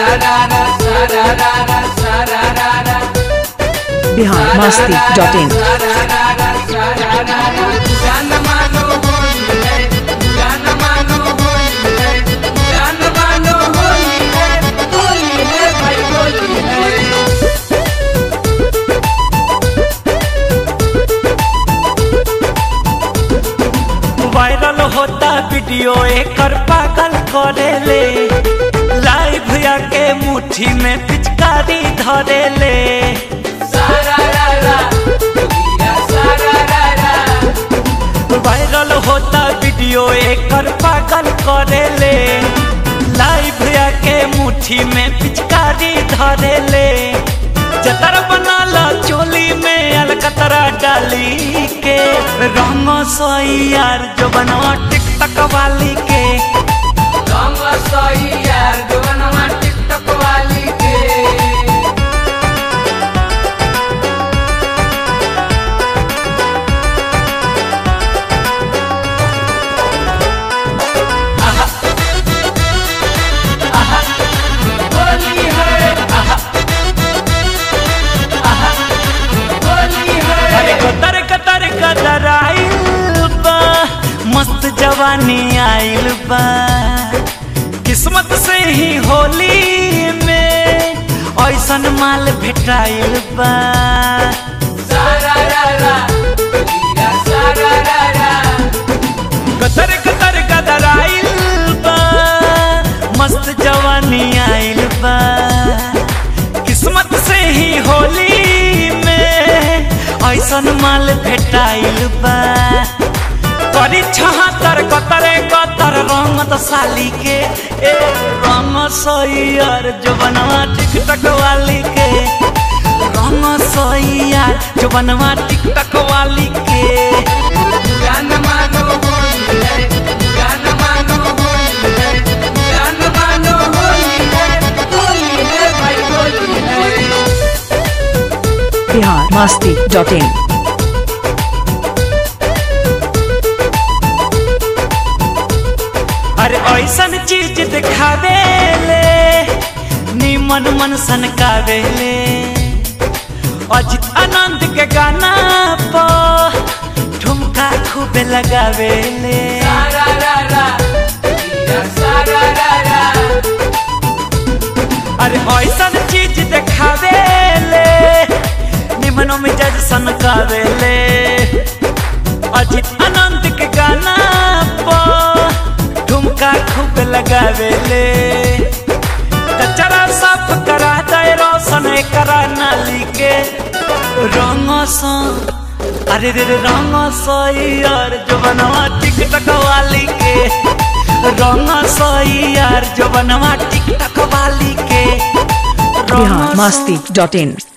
Bihar Masti dot in viral होता video एकर पागल करेले लाइव आके मुट्ठी में पिचकारी धरेले वायरल होता वीडियो एकर पागल करेले लाइव आके मुट्ठी में पिचकारी धरेले जतर बनाला चोली में अलकतरा डाली के रंग सोई यार जो बनवा टिकटक वाली के अरे कतर कतर कतर आइल बा मस्त जवानी आइल बा किस्मत से ही होली में ऐसन माल भेटाइल बा कतर कतर कतर आइल बा मस्त जवानी आइल बा किस्मत से ही होली में ऐसन माल भेटाइल बा करी छहत्तर कतरे कतर रंगत साली के ए रंग सैयर जो बनवा टिकटक वाली के रंग सैयर जो बनवा टिकटक वाली के बिहार मस्ती डॉट इन अरे ऐसन चीज दिखावे ले निमन मन सन कावेले अजित आनंद के गाना पर ठुमका खूबे लगावेले अरे ऐसन चीज दिखावे ले निमन मिजाज सन कावेले अजित आनंद के गाना पर ठुमका खूब लगावेले कचरा साफ करा दे रोशन करा नाली के रंग सा अरे रे रे रंग सैयार जो बनवा टिकटक वाली के रंग सैयार जो बनवा टिकटक वाली के बिहार मस्ती डॉट इन